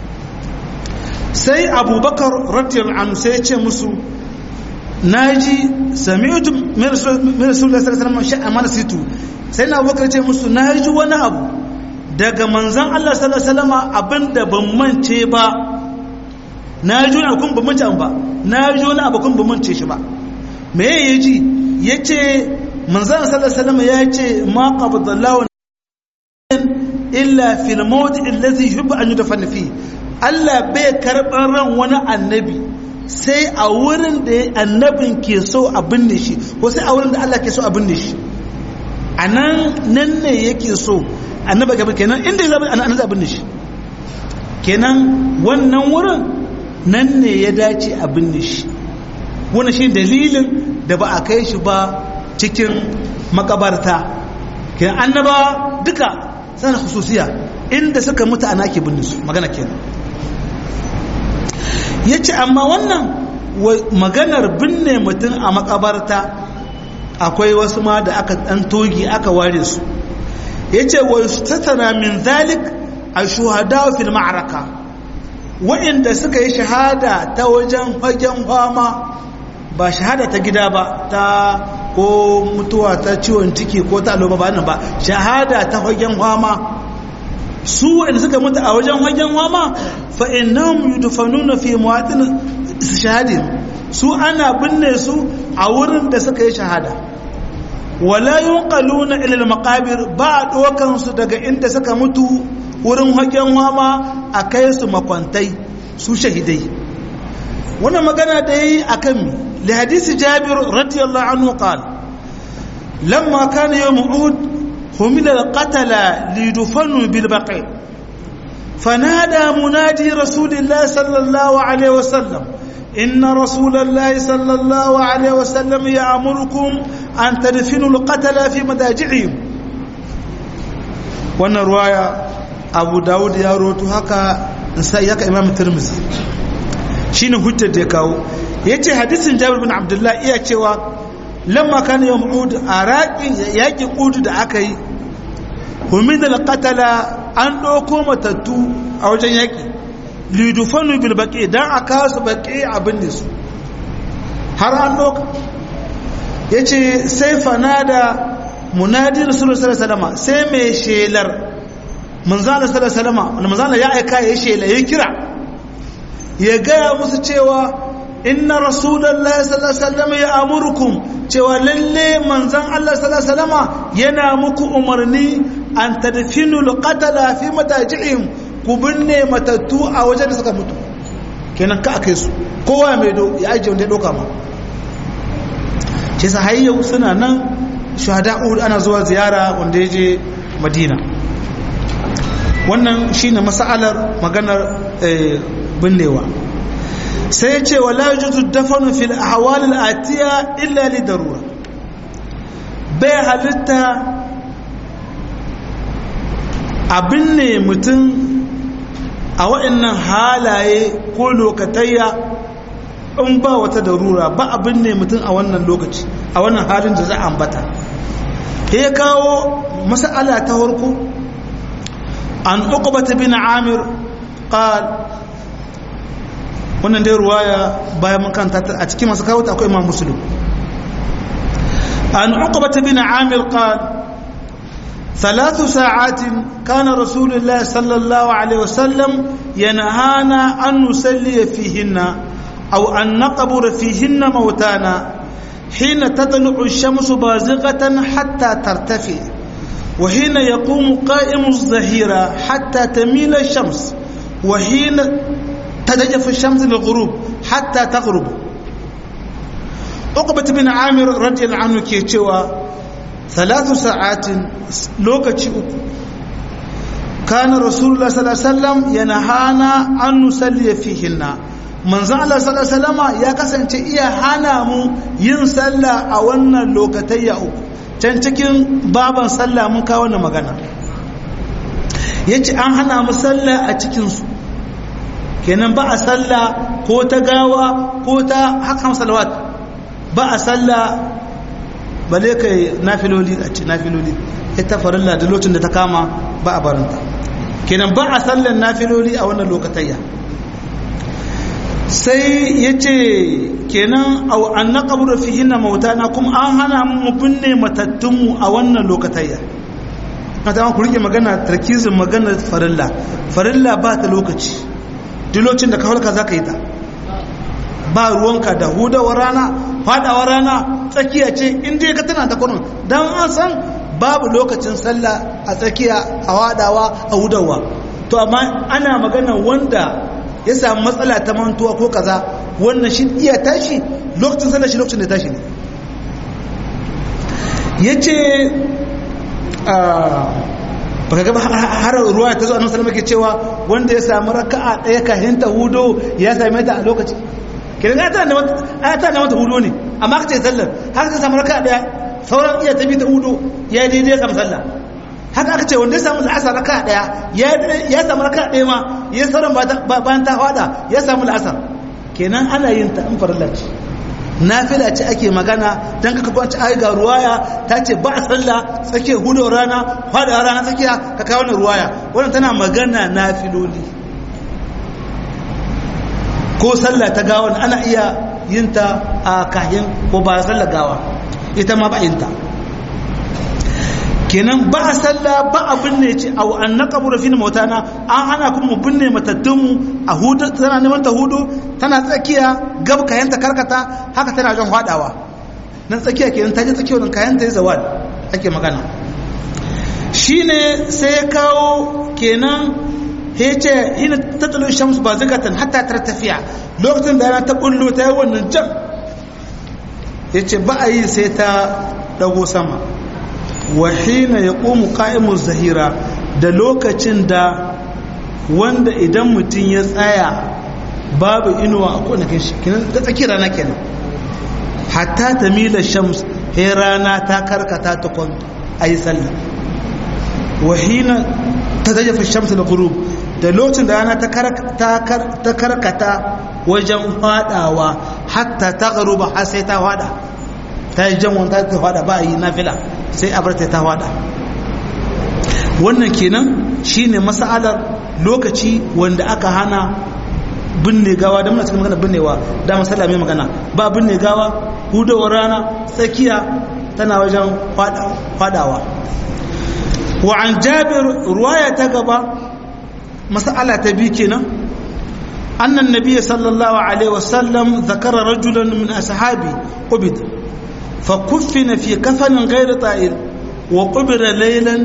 sai abubakar radiyallahu anhu sai ya ce musu naji sami'tu min rasulullahi sallallahu alaihi wasallam sha'a mana situ sai na abubakar ce musu naji wani abu daga manzan Allah sallallahu alaihi wasallam abinda ban mance ba naji wani abu kun ban mance ba naji wani abu kun ban mance shi ba me yaji yace manzan sallallahu alaihi wasallam ya ce ma qabdallahu illa fil mawdi allazi yuhibbu an yudfana fi Allah bai karban ran wani annabi sai a wurin da annabin ke so a binne shi ko sai a wurin da Allah ke so a binne shi anan nan ne yake so annabi gaba kenan inda ya zabi annabi a binne shi kenan wannan wurin nan ne ya dace a binne shi wannan shi dalilin da ba a kai shi ba cikin makabarta kenan annaba duka sana hususiya inda suka mutu ana ke binne su magana kenan yace amma wannan maganar binne mutum a makabarta akwai wasu ma da aka dan togi aka ware su yace wa yustatana min zalik ashuhada fil ma'raka wa'inda suka yi shahada ta wajen fagen fama ba shahada ta gida ba ta ko mutuwa ta ciwon ciki ko ta aloba ba ba shahada ta fagen fama su wanda suka mutu a wajen fagen fama fa innahum yudfanuna fi muwatin shahadin su ana binne su a wurin da suka yi shahada wala yunqaluna ila al-maqabir ba dokan su daga inda suka mutu wurin fagen fama a kai su makwantai su shahidai wannan magana da yi akan mi لحديث جابر رضي الله عنه قال لما كان يوم أحد حمل القتلى ليدفنوا بالبقيع فنادى منادي رسول الله صلى الله عليه وسلم إن رسول الله صلى الله عليه وسلم يأمركم أن تدفنوا القتلى في مداجعهم وأن رواية abu dawud ya roto haka sai yaka imam tirmidhi shine hujjar da ya kawo yace hadisin jabir bin abdullah iya cewa lamma kana yawm uhud a raqin yaki uhud da aka yi humid al-qatala an doko matattu a wajen yaki lidufanu bil baqi dan aka su baqi abin da su har an doka yace sai fanada munadi rasulullahi sallallahu alaihi wasallam sai mai shelar manzala sallallahu alaihi wasallam manzala ya aika ya shela ya kira ya gaya musu cewa inna rasulullahi sallallahu alaihi wasallam ya amurukum cewa lalle manzan Allah sallallahu alaihi wasallam yana muku umarni an tadfinu alqatala fi mataji'ihim ku binne matattu a wajen da suka mutu kenan ka akai su kowa mai do ya aje wanda ya doka ma ce sa hayyau suna nan shuhada uhud ana zuwa ziyara wanda ya je madina wannan shine mas'alar maganar binnewa sai ya ce wala yajuzu dafanu fil ahwal al atiya illa li darura bai halitta a binne mutum a waɗannan halaye ko lokatayya in ba wata darura ba a binne mutum a wannan lokaci a wannan halin da za a ambata ya kawo mas'ala ta farko an uqbata bin amir qal wannan dai ruwaya bayan mun kanta a cikin masu kawo ta akwai imam muslim an uqbata bin amir qal ثلاث ساعات كان رسول الله صلى الله عليه وسلم ينهانا أن نسلي فيهن أو أن نقبر فيهن موتانا حين تطلع الشمس بازغة حتى ترتفع وحين يقوم قائم الظهيرة حتى تميل الشمس وحين تدجف الشمس للغروب حتى تغرب عقبة بن عامر رضي الله عنه كيتشوا ثلاث ساعات لوكتشي أكو كان رسول الله صلى الله عليه وسلم ينهانا أن نصلي فيهن manzon Allah sallallahu alaihi wasallama ya kasance iya hana mu yin sallah a wannan lokatayya uku can cikin baban sallah mun kawo wannan magana yace an hana mu sallah a cikin su kenan ba a sallah ko ta gawa ko ta hakan salawat ba a sallah bale kai nafiloli a ce nafiloli ita farilla da lokacin da ta kama ba a barinta kenan ba a sallan nafiloli a wannan lokatayya sai ya ce kenan an na ƙabura fi hina mautana kuma an hana mu binne matattunmu a wannan lokatayya na ta ku rike magana tarkizin magana farilla farilla ba ta lokaci dilocin da kawalka za ka yi ta ba ruwanka da hudawar rana fadawar rana tsakiya ce inda ka tana ta kwanon don an san babu lokacin sallah a tsakiya a wadawa a hudawa to amma ana magana wanda ya samu matsala ta mantuwa ko kaza wannan shi iya tashi lokacin sallar shi lokacin da tashi ne ya ce baka gaba har ruwa ta zo a nasarar ke cewa wanda ya samu raka'a ɗaya kahin ta hudo ya same ta a lokaci kiran ya ta na mata hudo ne amma ka ce sallar har ka samu raka'a ɗaya sauran iya tafi ta hudo ya yi daidai ya samu sallah haka aka ce wanda ya samu la'asar raka daya ya samu raka daya ma ya sauran bayan ta hada ya samu la'asar kenan ana yin ta in farilla ce nafila ce ake magana don kaka kwanci ai ga ruwaya ta ce ba a sallah tsakiyar hudu rana hada rana tsakiya ka kawo na ruwaya wannan tana magana nafiloli ko sallah ta gawa ana iya yin ta a kahin ko ba sallah gawa ita ma ba yin ta kenan ba a salla ba a binne ce a an na kabura fi mautana an hana kuma binne matattunmu a hudu tana neman ta hudu tana tsakiya gab kayanta karkata haka tana jan hadawa nan tsakiya kenan ta je tsakiyar nan kayanta ya zawal ake magana shine sai ya kawo kenan ya ce hina tattalin shamsu ba zikatan hatta tar tafiya lokacin da yana ta bullo ta yi wannan jam ya ce ba a yi sai ta dago sama wahina ya ƙomu ƙa'imun zahira da lokacin da wanda idan mutum ya tsaya babu inuwa a kwanakin shi kinan ta tsaki rana kenan hatta ta mila shams he rana ta karkata ta kwan a yi sallah wahina ta zaje fi shamsu da gurub da lokacin da rana ta karkata wajen fadawa hatta ta garuba har sai ta fada ta yi jan wanta ta fada ba a yi nafila sai a barta ta fada wannan kenan shine mas'alar lokaci wanda aka hana binne gawa da muna cikin magana binnewa da masala mai magana ba binne gawa hudawar rana tsakiya tana wajen fadawa wa an jabir ruwaya ta gaba masala ta biyu kenan annan nabiy sallallahu alaihi wasallam zakara rajulan min ashabi qubid fa kuffina fi kafanin ghayr ta'il wa qubira laylan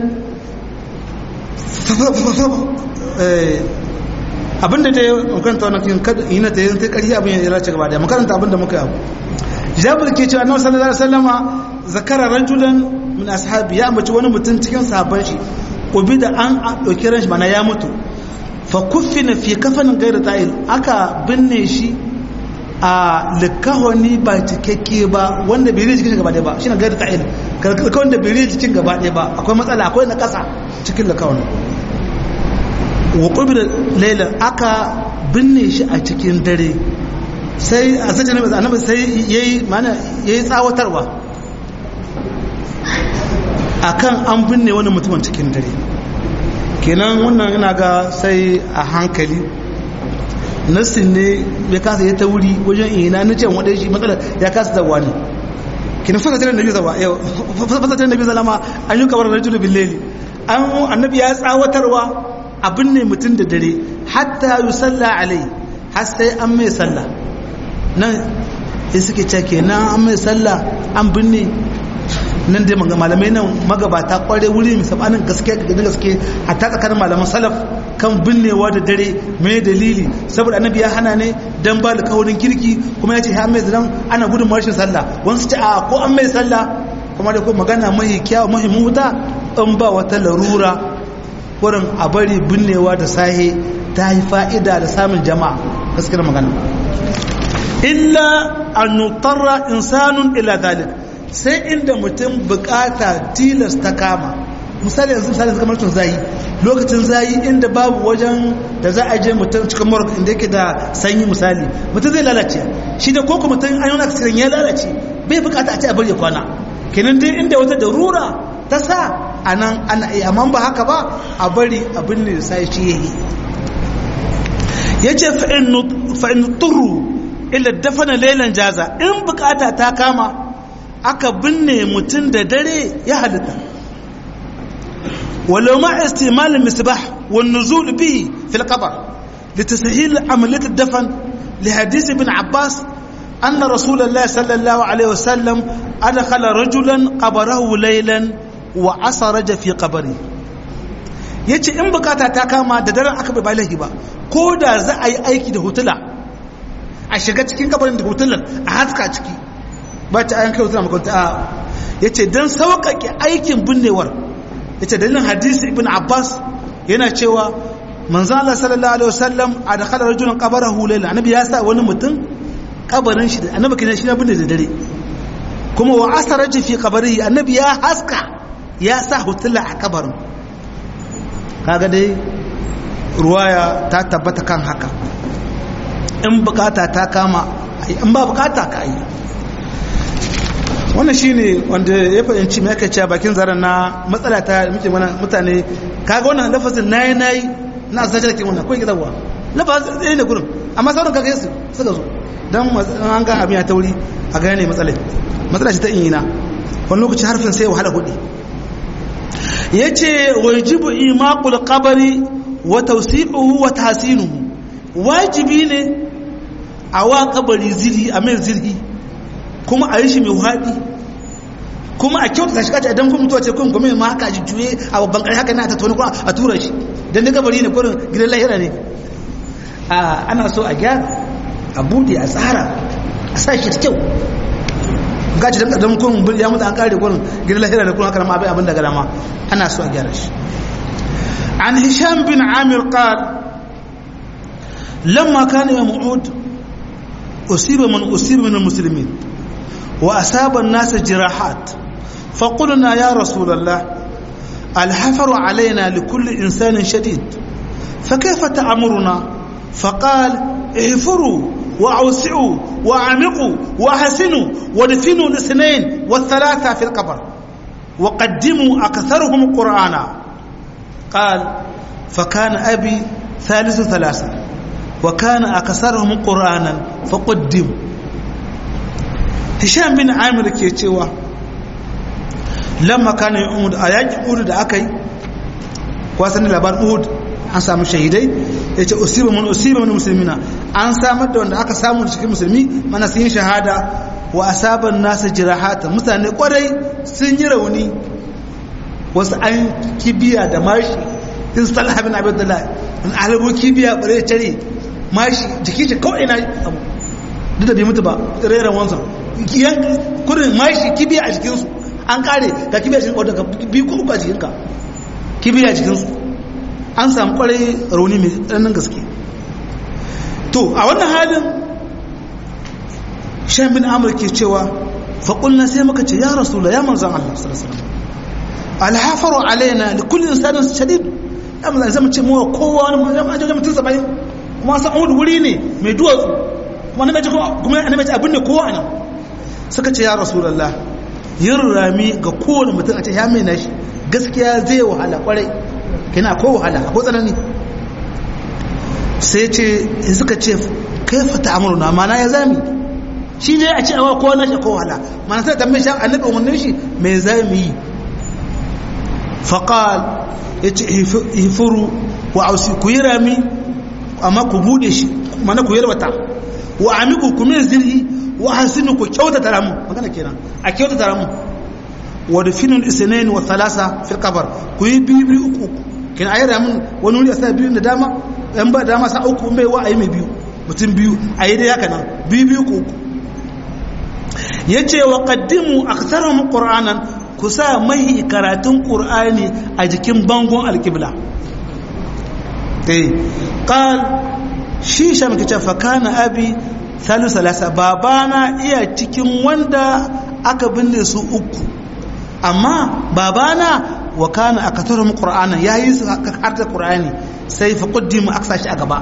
abinda da ya makaranta wannan kin kada ina ta yin ta ƙarfi abin ya race gaba da makaranta abinda muka yi jabir ke cewa annabi sallallahu alaihi wasallama zakara rajulan min ashabi ya ambaci wani mutum cikin sahabban shi ubi da an dauki ran shi mana ya mutu fa kuffina fi kafanin gaira ta'il aka binne shi a likahoni ba cikakke ba wanda bai jikin gaba ɗaya ba shine gaira ta'il kalkakon da bai jikin gaba ɗaya ba akwai matsala akwai na ƙasa cikin likahoni wa ƙubirar laila aka binne shi a cikin dare sai a sace annabi sai yayi mana yayi tsawatarwa akan an binne wani mutumin cikin dare kenan wannan ina ga sai a hankali nassin ne ya kasa ya ta wuri wajen ina na ce wadda shi matsalar ya kasa zawa ne kina fasa tare nabi zawa yau fasa tare nabi zalama an yi kabar rajulu billeli an annabi ya tsawatarwa abin ne mutum da dare hatta yi salla alai har sai an mai salla nan ya suke ce kenan an mai salla an binne nan dai malamai nan magabata kware wuri mai sabanin gaske ga gaske a ta tsakanin malaman salaf kan binnewa da dare mai dalili saboda annabi ya hana ne dan ba da kaurin kirki kuma ya ce ya mai zidan ana gudun marshin sallah wasu ce a ko an mai sallah kuma da kuma magana mahi kyawu mahi muta in ba wata larura wurin a bari binnewa da sahe ta yi fa'ida da samun jama'a gaskiyar magana illa an nutarra insanun ila dalik sai inda mutum bukata tilas ta kama misali yanzu misali kamar tun zayi lokacin zayi inda babu wajen da za a je mutum cikin morg inda yake da sanyi misali mutum zai lalace shi da koko mutum an yi wani akasirin ya lalace bai bukata a ce a bari ya kwana kenan dai inda wata darura ta sa a nan ana iya amma ba haka ba a bari abin ne da sai shi yayi ya ce fa'in turu illa dafana lailan jaza in bukata ta kama aka binne mutum da dare ya halitta walau ma istimal misbah wan nuzul bihi fil qabr litasahil amaliyat ad-dafn li hadith ibn abbas anna rasulullah sallallahu alaihi wasallam adkhala rajulan qabrahu laylan wa asaraja fi qabri yace in bukata ta kama da daren aka bai balahi ba ko da za a yi aiki da hutula a shiga cikin kabarin da hutulan a haska ciki ba ta ayan kai hutula makwanta a yace dan sauƙaƙe aikin binnewar yace dalilin hadisi ibn abbas yana cewa manzo Allah sallallahu alaihi wasallam adkhala rajulan qabarahu layla annabi ya sa wani mutum kabarin shi annabi kina shi na binne da dare kuma wa asaraja fi qabrihi annabi ya haska ya sa hutula a kabarin kaga dai ruwaya ta tabbata kan haka in bukata ta kama in ba bukata ka yi wannan shine wanda ya fahimci mai aka cewa bakin zaren na matsala ta muke mana mutane kaga wannan lafazin nayi nayi na asajar ke wannan ko gidanwa lafazin ɗaya ne gurin amma sauran kaga yasu suka zo dan an ga abin ya tauri a gane matsalai matsala ce ta ina wani lokaci harfin sai wahala hudi ya ce wajibu imaƙul ƙabari wa tausi'uhu wa tasinuhu wajibi ne a wa ƙabari zirhi a mai zirhi kuma a yi shi mai haɗi kuma a kyauta shi kaci idan kuma mutuwa ce kun kuma ma haka ji juye a babban ƙarfi haka na ta toni kuma a tura shi don da kabari ne kurin gidan lahira ne ana so a gyara a buɗe a tsara a sa shi da kyau gaci da kadan kun bil ya mutu an kare gurin gidan lahira da kun haka ma bai abin da garama ana so a gyara shi an hisham bin amir qal lamma kana ya mu'ud usiba man usiba min almuslimin wa asaba an-nas jirahat fa qulna ya rasul allah الحفر علينا لكل إنسان شديد فكيف تأمرنا فقال احفروا وأوسعوا وأعمقوا وأحسنوا ودفنوا الاثنين والثلاثة في القبر وقدموا أكثرهم قرآنا قال فكان أبي ثالث ثلاثة وكان أكثرهم قرآنا فقدموا هشام بن عامر كيتشيوا لما كان يؤمد آيات أود أكي wasan labar Uhud an samu shahidai ya ce usiba mun usiba mun musulmina an samar da wanda aka samu cikin musulmi mana sun yi shahada wa asaban nasu jirahata mutane kwarai sun yi rauni wasu an kibiya da mashi in sallah bin abdullah in alabo kibiya bare tare mashi jiki shi kawai na abu duk da bai mutu ba rairan wansa yan kurin mashi kibiya a jikinsu an kare ga kibiya cikin wadda ka biyu ko uku a jikinka kibiya a jikinsu an samu kwarai rauni mai tsananin gaske to a wannan halin shan bin amur ke cewa faƙulna sai muka ce ya rasula ya manzan Allah sallallahu alhafaru alaina da kullum insanin shadid ya manzan zama ce mawa kowa wani majalisar mutum saba'in kuma san wani wuri ne mai duwatsu kuma na kuma na mace abin ne kowa nan suka ce ya rasulallah yin rami ga kowane mutum a ce ya mai nashi gaskiya zai wahala kwarai kina ko wahala ko tsanani sai ce suka ce kai fata amurna mana ya zami shi ne a ce awa kowa nashi ko wahala mana sai tambaye shi annabi umarnin shi me zami yi faqal yace hifuru wa ausi ku yi rami amma ku bude shi mana ku yarwata wa amiku ku min zirhi wa hasinu ku kyautata ramu magana kenan a kyautata ramu wa dafinul isnain wa thalasa fil qabr ku yi biyu biyu uku kin ayi ramin wani wuri a sa biyu da dama yan ba dama sa uku mai wa ayi mai biyu mutum biyu ayi dai haka nan biyu biyu ku uku yace wa qaddimu aktharuhum qur'anan ku sa mahi karatun qur'ani a jikin bangon alqibla eh qal shi sham kace fa kana abi salu salasa babana iya cikin wanda aka binne su uku amma babana wa kana akatarum qur'ana yayi su harta qur'ani sai fa qaddimu aksa shi a gaba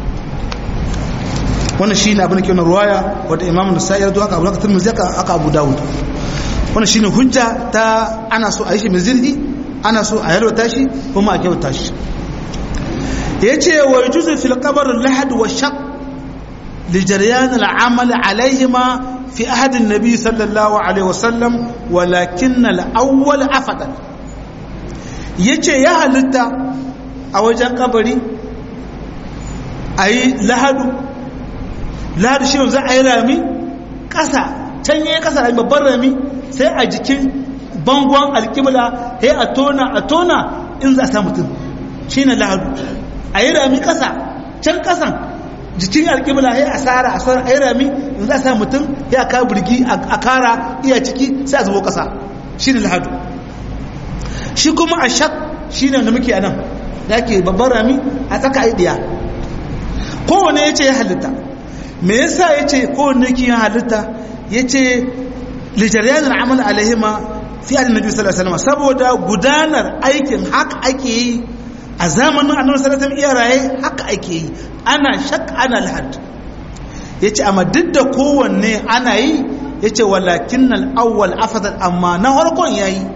wannan shine abin da ke wannan ruwaya wanda imamu nasai ya zo aka abu aka tirmidhi aka aka abu dawud wannan shine hujja ta ana so a yi shi mizilhi ana so a yalwata shi kuma a kyauta shi yace wa yujuzu fil qabr al-lahad wa shaq li jaryan al-amal alayhima fi ahad an-nabi sallallahu alaihi wasallam walakin al-awwal afdal yace ya halitta a wajen kabari ayi lahadu lahadu shi za a yi rami ƙasa can yi ƙasa rami babban rami sai a jikin bangon alƙibla sai a tona a tona in za a sa mutum shi ne lahadu a yi rami ƙasa can ƙasan jikin alƙibla sai a tsara a tsara a yi rami in za a sa mutum ya ka birgi a kara iya ciki sai a zubo ƙasa shi ne lahadu shi kuma a shak shi ne da muke a nan da ke babban rami a tsaka a yi ɗiya kowane ya ce ya halitta me yasa ya ce kowane ki yin halitta ya ce lijariyanin amal alaihima fi adin nabi sallallahu alaihi wasallam saboda gudanar aikin haka ake yi a zamanin annabi sallallahu alaihi iya raye haka ake yi ana shak ana lahad ya ce amma duk da kowanne ana yi ya ce walakin al'awwal afadal amma na harkon ya yi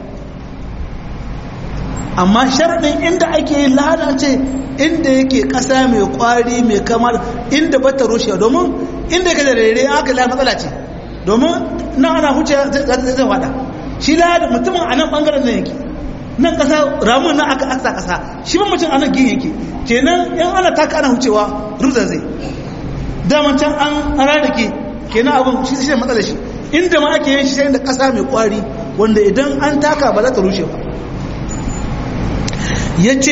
amma sharaɗin inda ake yi lahada ce inda yake ƙasa mai ƙwari mai kamar inda bata rushe domin inda ka da rere aka lahada matsala ce domin nan ana huce zai wada shi lahada mutumin a nan ɓangaren nan yake nan ƙasa ramun nan aka aksa ƙasa shi ba mutum a nan gini yake kenan yan ana taka ana hucewa rubza zai daman can an rada ke kenan abin shi shi matsala shi inda ma ake yin shi sai da ƙasa mai ƙwari wanda idan an taka ba za ta rushe ba ya ce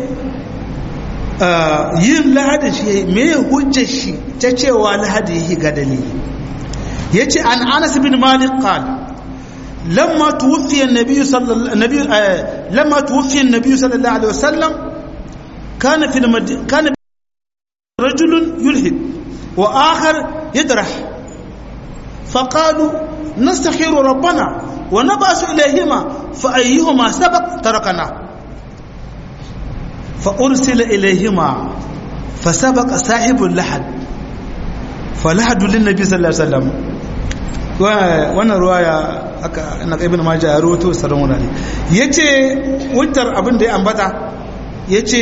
yin lahadin shi mai hujjar shi ta cewa lahadi yi ga dalili ya ce an anas bin malik qal lamma tuwfiya an-nabiy sallallahu lamma tuwfiya an-nabiy sallallahu alaihi wasallam kana fi kana رجل يلحد وآخر يدرح فقالوا نستخير ربنا ونبأس إليهما فأيهما سبق تركنا fa ursila ilayhima fa sabaqa sahibul lahad fa lahadu lin nabi sallallahu alaihi wasallam wannan ruwaya aka na ibn majah ya rawaito saran wurare yace wutar abin da ya ambata yace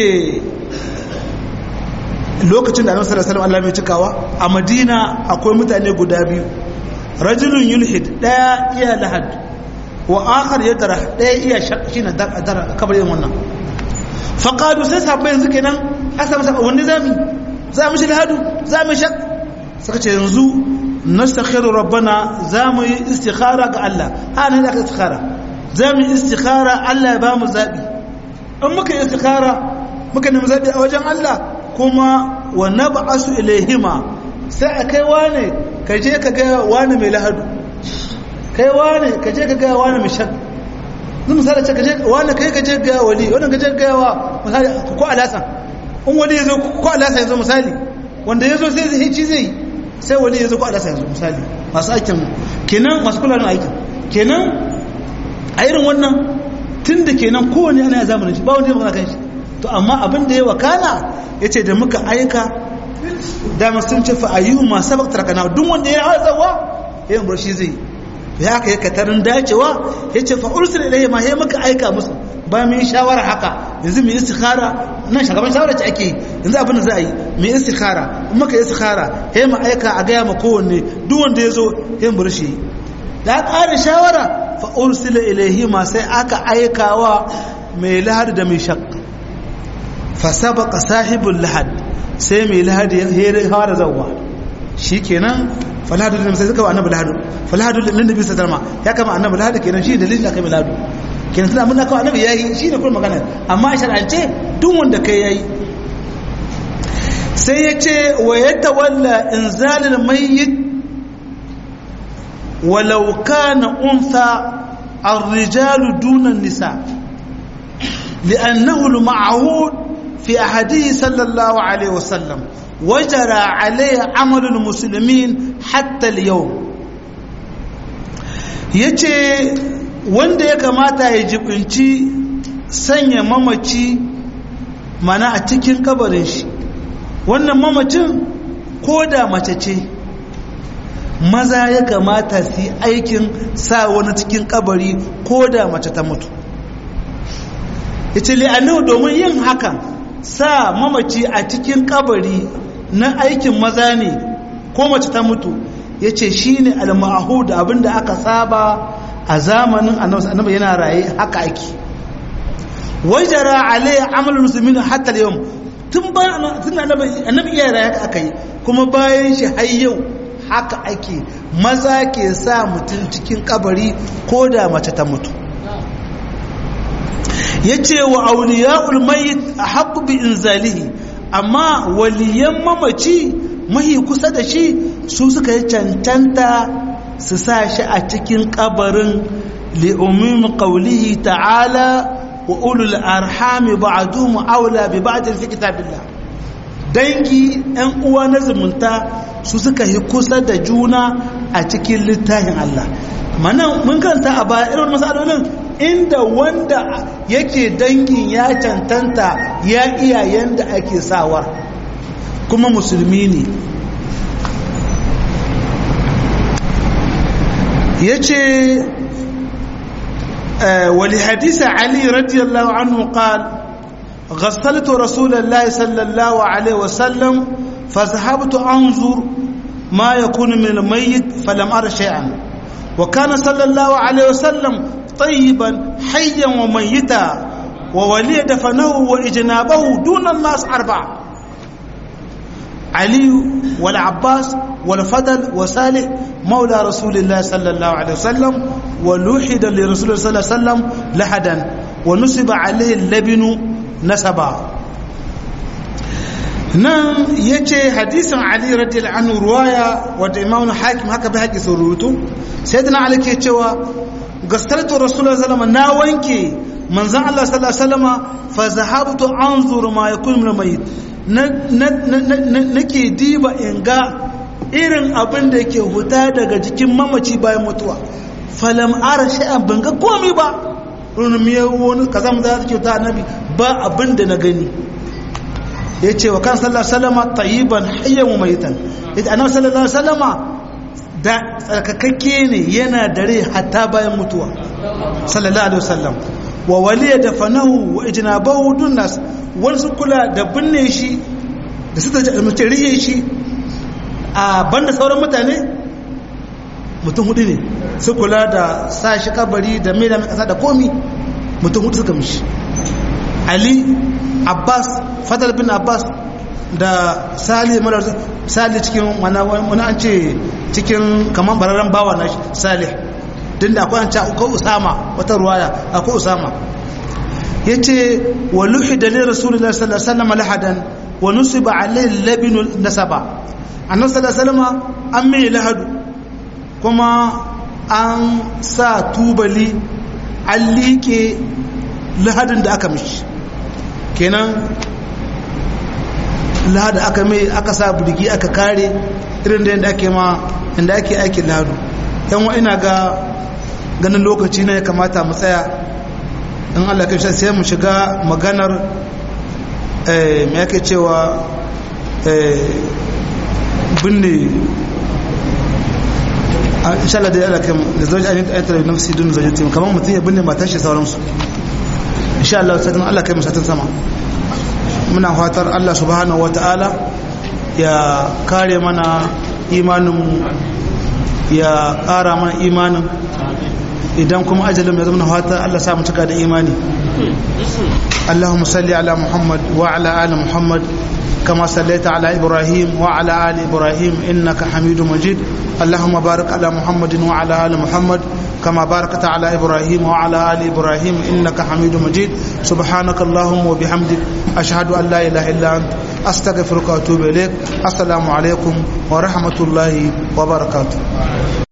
lokacin da annabi sallallahu alaihi wasallam Allah mai cikawa a Madina akwai mutane guda biyu rajulun yulhid daya iya lahad wa akhar yadra daya iya shine dar kabar yin wannan fa qalu sai sahabbai yanzu kenan asa masa wanda zami za mu shi lahadu za mu shak suka ce yanzu nastakhiru rabbana za mu yi istikhara ga Allah ana da istikhara za mu yi istikhara Allah ya ba mu zabi in muka yi istikhara muka nemi zabi a wajen Allah kuma wa nab'asu ilaihima sai a kai wane ka je ka ga wane mai lahadu kai wane ka je ka ga wane mai shak zan misali ce ka je wane kai ka je ga wali wannan ka je ga wa misali ko alasa in wali yazo ko alasa yazo misali wanda yazo sai zai ci zai sai wali yazo ko alasa yazo misali masu aikin kenan masu kula da aikin kenan a irin wannan tunda kenan kowane ana zamanin shi ba wanda ya magana kan shi to amma abin da ya wakana ya ce da muka aika dama sun ce fa'ayyu masu sabak tarakana duk wanda ya hawa tsawa ya yin shi zai ya haka ya katarin dacewa ya ce fa'ursu da ɗaya ma ya muka aika musu ba mu yi shawara haka yanzu mu yi istikhara nan shagaban shawara ce ake yanzu abin da za a yi mu yi istikhara in muka yi istikhara ya mu aika a gaya ma kowanne duk wanda ya zo ya yin shi da ƙara shawara fa'ursu da ilaihi ma sai aka aikawa mai lahar da mai shakka fasabaka sahibul lahad sai mai lahad ya fara zawwa shikenan falhadu da sai suka wa annabi lahadu falhadu da nabi sallama ya kama annabi lahadu kenan shi dalilin da kai lahadu kenan tana mun kawo annabi yayi shi ne kuma magana amma a shar'ance duk wanda kai yayi sai ya ce wa yatawalla inzalil mayyit walau kana untha الرجال دون النساء لأنه المعهود في أحده صلى الله عليه وسلم وجرى عليه عمل المسلمين حتى اليوم yace wanda ya kamata ya jibinci sanya mamaci mana a cikin kabarin shi wannan mamacin ko da mace ce maza ya kamata su yi aikin sa wani cikin kabari ko da mace ta mutu ya ce li'annu domin yin hakan sa mamaci a cikin kabari na aikin maza ne ko mace ta mutu ya ce shi ne almahud abinda aka saba a zamanin annabi yana raye haka ake wajara alayya amalin musulmin hatta yau tun ba annabi iya raye haka aka yi kuma bayan shi har yau haka ake maza ke sa mutum cikin kabari ko da mace ta mutu ya ce wa auliya'ul mayit a haƙu bi inzalihi amma waliyan mamaci mahi kusa da shi su suka yi cancanta su sa shi a cikin kabarin li'umim qawlihi ta'ala wa ulul arhami ba'duhum aula bi ba'd fi kitabillah dangi ɗan uwa na zumunta su suka yi kusa da juna a cikin littafin Allah mana mun karanta a baya irin masalolin inda wanda yake dangin ya cantanta ya iya yanda ake sawar kuma musulmi ne ya ce wali hadisa ali radiyallahu anhu qal غسلت رسول الله صلى الله عليه وسلم فذهبت أنظر ما يكون من الميت فلم أر شيئا وكان صلى الله عليه وسلم طيبا حيا وميتا وولي دفنه وإجنابه دون الناس أربعة علي والعباس والفضل وصالح مولى رسول الله صلى الله عليه وسلم ولوحد لرسول الله صلى الله عليه وسلم لحدا ونسب عليه اللبن نسبا nan ya ce hadisin ali radiyallahu anhu ruwaya wadda imamu hakim haka bai haƙi sun rubutu sai da na ali ke cewa gastartu rasulullah sallama na wanke manzan allah sallallahu alaihi wasallama fa zahabtu anzur ma yakun min mayit nake diba in ga irin abin da ke huta daga jikin mamaci bayan mutuwa falam ara shay'an ban ga komai ba runumiya wani kaza mu za ta kyauta annabi ba abin da na gani ya ce wa kan sallallahu sallama tayyiban hayyan wa mayitan ita annabi sallallahu sallama da tsarkakakke ne yana dare hatta bayan mutuwa sallallahu alaihi wasallam wa waliya da fanahu wa ijnabahu dunnas wani su kula da binne shi da su ta riye shi a banda sauran mutane mutum hudu ne su kula da sa shi kabari da mai da mai kasa da komi mutum hudu suka mishi ali abbas fadar bin abbas da sali mara sali cikin wani an ce cikin kamar bararren bawa na salih din da akwai an ce akwai usama wata ruwaya akwai usama ya ce wa luhi da ne rasulullah sallallahu alaihi wasallam lahadan wa nusiba alaihi labinu nasaba annabi sallallahu alaihi wasallam an mai lahadu kuma an sa tubali an liƙe lahadin da aka mishi kenan lahadu aka mai aka sa burgi aka kare irin da yadda ake ma inda ake aikin lahadu yan wa ina ga ganin lokaci ne ya kamata mu tsaya in allah kai sai mu shiga maganar mai ake cewa binne insha Allah da ya alaka da zauji ainihin ayatar da nafsi dun zauji tim kamar mutum ya binne matar shi sauransu insha Allah sai Allah kai musatin sama muna fatar Allah subhanahu wataala ya kare mana imanin ya ƙara mana imanin idan kuma ajalin ya zama fatar Allah sa mu cika da imani Allahumma salli ala Muhammad wa ala ali Muhammad كما صليت على إبراهيم وعلى آل إبراهيم إنك حميد مجيد اللهم بارك على محمد وعلى آل محمد كما باركت على إبراهيم وعلى آل إبراهيم إنك حميد مجيد سبحانك اللهم وبحمدك أشهد أن لا إله إلا أنت أستغفرك وأتوب إليك السلام عليكم ورحمة الله وبركاته